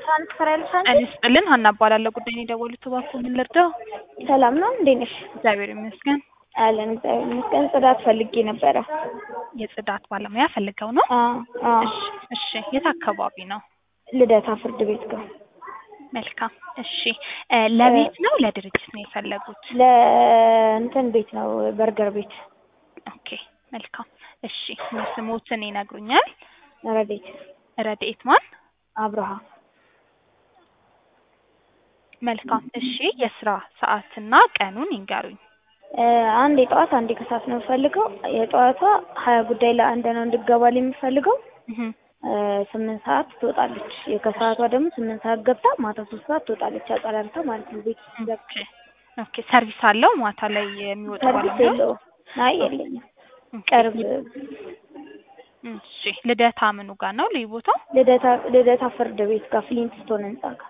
ትራንስፈር ያለሽ አንቺ? እኔ ስጥልን ሀና እባላለሁ። ጉዳይ ነው የደወሉት። እባክዎ ምን ልርዳው? ሰላም ነው እንዴት ነሽ? እግዚአብሔር ይመስገን። አለን እግዚአብሔር ይመስገን። ጽዳት ፈልጌ ነበረ። የጽዳት ባለሙያ ፈልገው ነው? አዎ አዎ። እሺ እሺ። የት አካባቢ ነው? ልደታ ፍርድ ቤት ጋር መልካም። እሺ እ ለቤት ነው ለድርጅት ነው የፈለጉት? ለእንትን ቤት ነው በርገር ቤት ኦኬ መልካም። እሺ ስሞትን ይነግሩኛል? ረዴት ረድኤት ማን? አብርሃ መልካም። እሺ የስራ ሰዓትና ቀኑን ይንገሩኝ። እ አንድ የጠዋት አንድ የከሰዓት ነው የምፈልገው። የጠዋቷ ሀያ ጉዳይ ለአንድ ነው እንድገባል የምፈልገው እህ እ ስምንት ሰዓት ትወጣለች። የከሰዓቷ ደግሞ ስምንት ሰዓት ገብታ ማታ ሶስት ሰዓት ትወጣለች። አጸዳድታ ማለት ነው ቤት ኦኬ ኦኬ። ሰርቪስ አለው ማታ ላይ የሚወጣ ሰርቪስ ባለሙያ? የለውም። አይ የለኝም። ኦኬ። ቅርብ እሺ ልደታ ምኑ ጋር ነው ልዩ ቦታው? ልደታ ልደታ ፍርድ ቤት ጋር ፍሊንትስቶን ህንጻ ጋር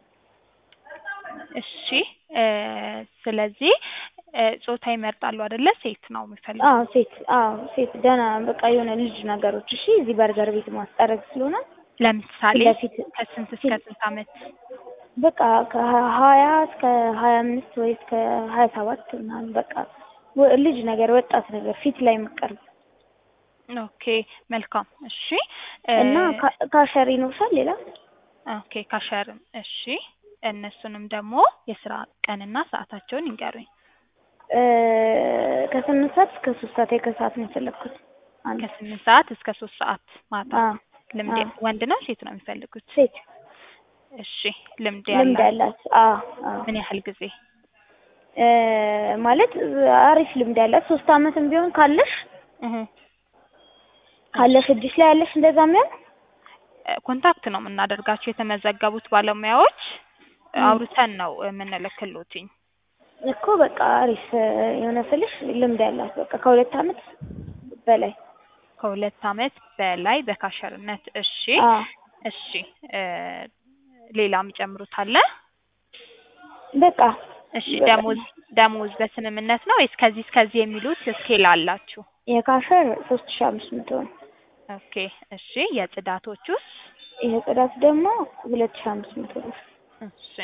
እሺ እ ስለዚህ እ ጾታ ይመርጣሉ አይደለ? ሴት ነው የሚፈልጉት? አዎ ሴት አዎ ሴት ደህና በቃ የሆነ ልጅ ነገሮች እሺ እዚህ በርገር ቤት ማስጠረግ ስለሆነ ለምሳሌ ለፊት ከስንት እስከ ስንት ዓመት? በቃ ከሀያ እስከ ሀያ አምስት ወይ እስከ ሀያ ሰባት ምናምን በቃ ወ- ልጅ ነገር ወጣት ነገር ፊት ላይ የምቀርብ ኦኬ መልካም። እሺ እ እና ካ- ካሸሪ ይኖርሻል ሌላ ኦኬ ካሸርም እሺ። እነሱንም ደግሞ የስራ ቀንና ሰዓታቸውን ይንገሩኝ። እ ከስምንት ሰዓት እስከ ሶስት ሰዓት የከሰዓት ነው የፈለግኩት አንድ ከስምንት ሰዓት እስከ ሶስት ሰዓት ማታ። አዎ ልምድ አዎ። ወንድ ነው ሴት ነው የሚፈልጉት? ሴት እሺ ልምድ ልምድ ያላት ያላት አዎ አዎ ምን ያህል ጊዜ? እ ማለት አሪፍ ልምድ ያላት ሶስት አመትም ቢሆን ካለሽ እህ ካለሽ እጅሽ ላይ ያለሽ እንደዛ የሚሆን እ ኮንታክት ነው የምናደርጋቸው የተመዘገቡት ባለሙያዎች ም። አውርተን ነው የምንልክሎትኝ። እኮ በቃ አሪፍ የሆነ ስልሽ ልምድ ያላት በቃ ከሁለት አመት በላይ ከሁለት አመት በላይ በካሸርነት። እሺ አዎ እሺ እ ሌላ የሚጨምሩት አለ? በቃ እሺ በቃ ደሞዝ ደሞዝ በስምምነት ነው ወይስ ከዚህ እስከዚህ የሚሉት ስኬል አላችሁ? የካሸር ሶስት ሺህ አምስት መቶ ነው። ኦኬ እሺ የጽዳቶቹስ? የጽዳት ደግሞ ሁለት ሺህ አምስት መቶ ነው። እሺ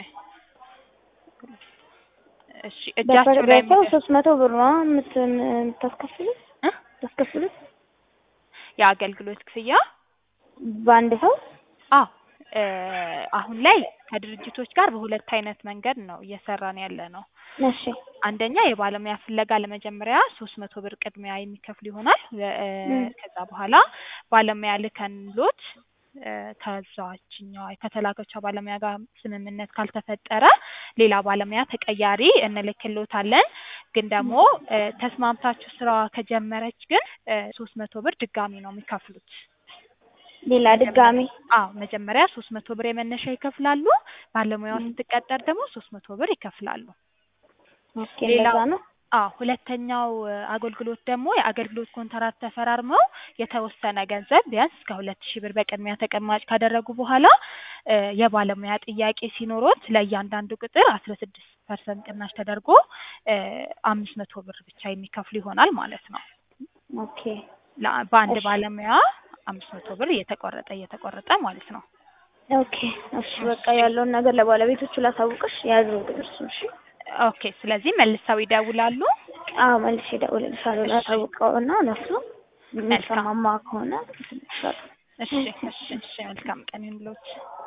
እሺ እጃቸው ላይ በሰው የሚደርስ ሶስት መቶ ብር ነው የምት- የምታስከፍሉት እ ታስከፍሉት የአገልግሎት ክፍያ በአንድ ሰው አዎ እ አሁን ላይ ከድርጅቶች ጋር በሁለት አይነት መንገድ ነው እየሰራን ያለ ነው። እሺ አንደኛ የባለሙያ ፍለጋ ለመጀመሪያ ሶስት መቶ ብር ቅድሚያ የሚከፍሉ ይሆናል። እ ም። ከዛ በኋላ ባለሙያ ልከንሎት እ ከዛችኛዋ ከተላከችው ባለሙያ ጋር ስምምነት ካልተፈጠረ ሌላ ባለሙያ ተቀያሪ እንልክሎታለን። ግን ደግሞ እ ተስማምታችሁ ስራዋ ከጀመረች ግን ሶስት መቶ ብር ድጋሚ ነው የሚከፍሉት። ሌላ ድጋሚ አዎ መጀመሪያ ሶስት መቶ ብር የመነሻ ይከፍላሉ። ባለሙያዋ ም። ስትቀጠር ደግሞ ሶስት መቶ ብር ይከፍላሉ። ኦኬ ሌላው እንደዛ ነው። አዎ ሁለተኛው እ አገልግሎት ደግሞ የአገልግሎት ኮንትራት ተፈራርመው የተወሰነ ገንዘብ ቢያንስ እስከ ሁለት ሺህ ብር በቅድሚያ ተቀማጭ ካደረጉ በኋላ እ የባለሙያ ጥያቄ ሲኖሮት ለእያንዳንዱ ቅጥር አስራ ስድስት ፐርሰንት ቅናሽ ተደርጎ እ አምስት መቶ ብር ብቻ የሚከፍሉ ይሆናል ማለት ነው። ኦኬ ለ- በአንድ እሺ ባለሙያ አምስት መቶ ብር እየተቆረጠ እየተቆረጠ ማለት ነው። ኦኬ እሺ በቃ እሺ ያለውን ነገር ለባለቤቶቹ ላሳውቅሽ የያዘው እርሱ እሺ ኦኬ። ስለዚህ መልሰው ይደውላሉ። አዎ መልሼ እደውልልሻለሁ እሺ ላሳውቀው እና እነሱ መልካም የሚሰማማ ከሆነ እልክልሻለሁ እሺ እሺ እሺ መልካም ቀን ይሁንልዎት።